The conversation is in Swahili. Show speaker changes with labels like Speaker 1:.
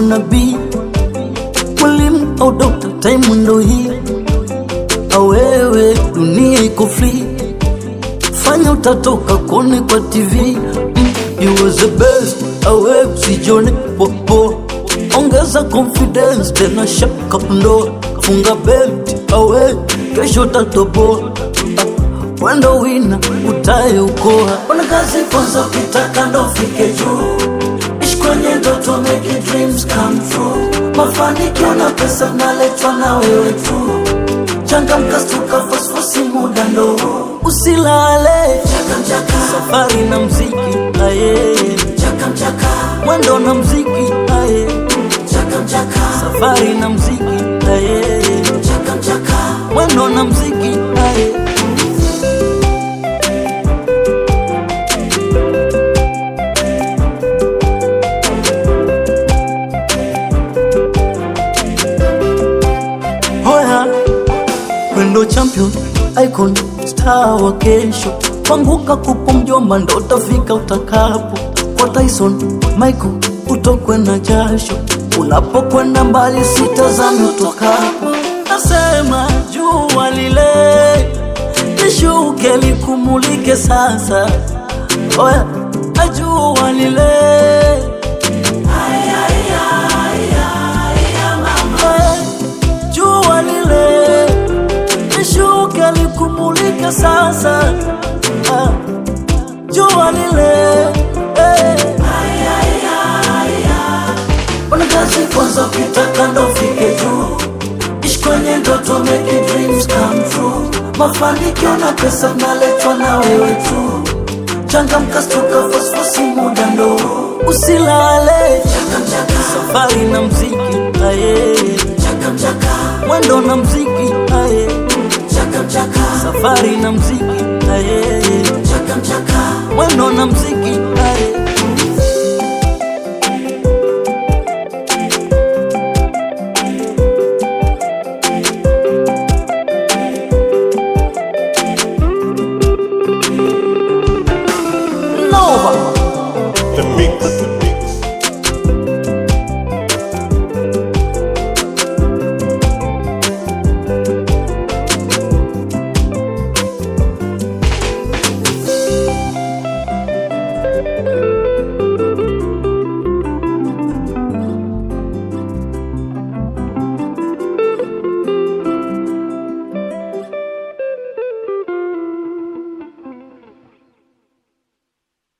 Speaker 1: nabii, mwalimu au dokta, time ndo hii. Awewe dunia iko free, fanya utatoka kone kwa TV. Mm, you was the best, awe usijone popo, ongeza confidence tena shaka ndo funga belt, awe kesho tatoboa wendo wina utaeukoa.
Speaker 2: Ona kazi kwanza, ukitaka ndo fike juu, ishi kwenye ndoto, make dreams come true. Mafanikio na pesa naletwa na wewe tu, changamka, stuka, fosfosi, muda ndo huu.
Speaker 1: Usilale,
Speaker 2: Chaka mchaka,
Speaker 1: safari na mziki aye,
Speaker 2: chaka mchaka,
Speaker 1: mwendo na mziki aye,
Speaker 2: chaka mchaka,
Speaker 1: safari na mziki aye,
Speaker 2: chaka mchaka.
Speaker 1: mwendo na mziki aye. Hoya, wendo champion, icon, star wa kesho. Panguka kupo mjomba, ndo utafika utakapo. Kwa Tyson, Michael, utokwe na jasho. Unapokwenda mbali, sitazame utokapo. Nasema jua lile lishuke likumulike sasa. Oya, jua lile Eh, jua lile lishuke likumulike sasa. Ah, jua lile eh.
Speaker 2: Ona kazi kwanza, ukitaka ndo fike juu, ishi kwenye ndoto, make dreams come true. Mafanikio na pesa naletwa na wewe tu, changamka, stuka, fosfosi, muda ndo huu.
Speaker 1: Usilale,
Speaker 2: Chaka mchaka,
Speaker 1: safari na mziki aye,
Speaker 2: chaka mchaka,
Speaker 1: mwendo na mziki aye,
Speaker 2: chaka mchaka,
Speaker 1: safari na mziki aye,
Speaker 2: chaka mchaka.
Speaker 1: mwendo na mziki aye.